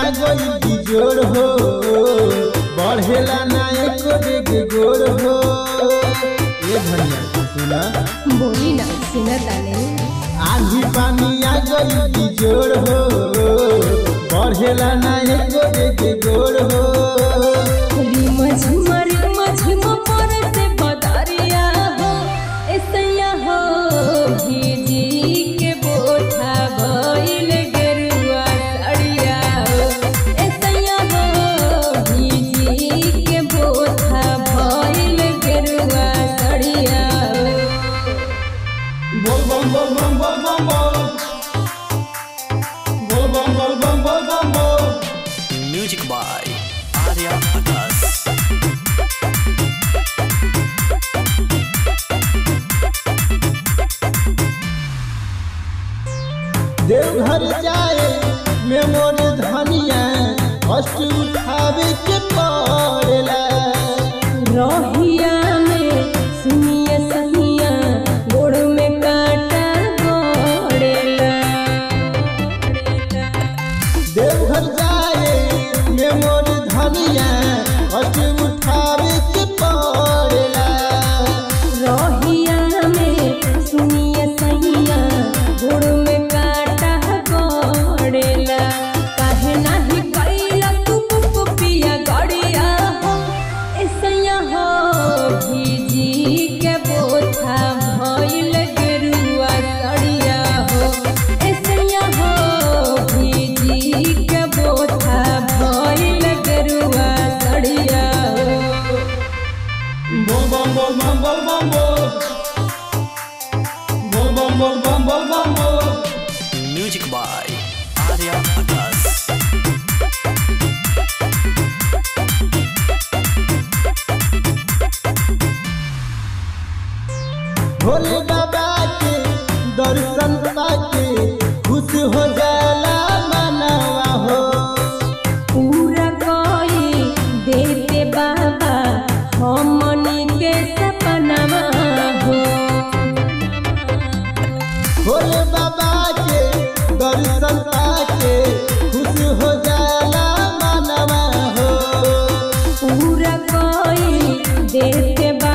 गई बिजोड़ हो बढ़ेला ना एको डेग गोड़ हो ये धनिया सुना बोली ना सुना ताने आंधी पानी आ गई बिजोड़ हो बढ़ेला ना एको डेग गोड़ हो रिम झिम रिम झिम पर से बदरिया हो ऐसैया हो भीजी के बोठा भइल गेरुआ सड़िया हो ऐसैया हो भीजी के बोठा भइल गेरुआ सड़िया हो बोल बम बोल बम बोल बम बोल बोल बम बोल बम बोल बम बोल Music by Arya Akas. Deoghar जाए में मोर धनिया कष्ट उठावे के पड़ेला रहिया में सुनिए सहिया गोड़ में कांटा गोड़ेला देवघर जाए में मोर धनिया कष्ट उठावे के पड़ेला रहिया में सुनिए सहिया गोड़ में कांटा गोड़ेला काहे नाही कैला तू पुपिया गड़िया हो ऐसैया हो भीजी के बोथा भइल गेरुआ सड़िया हो ऐसैया हो भीजी के बोथा भइल गेरुआ सड़िया हो बोल बम बोल बम बोल बम बोल बोल बम बोल बम बोल बम बोल Music by Arya Akas. Bhole बाबा के दर्शन पाके खुश हो जाला मनवा हो पूरा कोई देते बाबा हमनी के सपनवा हो भोले बाबा के दर्शन पाके खुश हो जाला मनवा हो पूरा कोई देते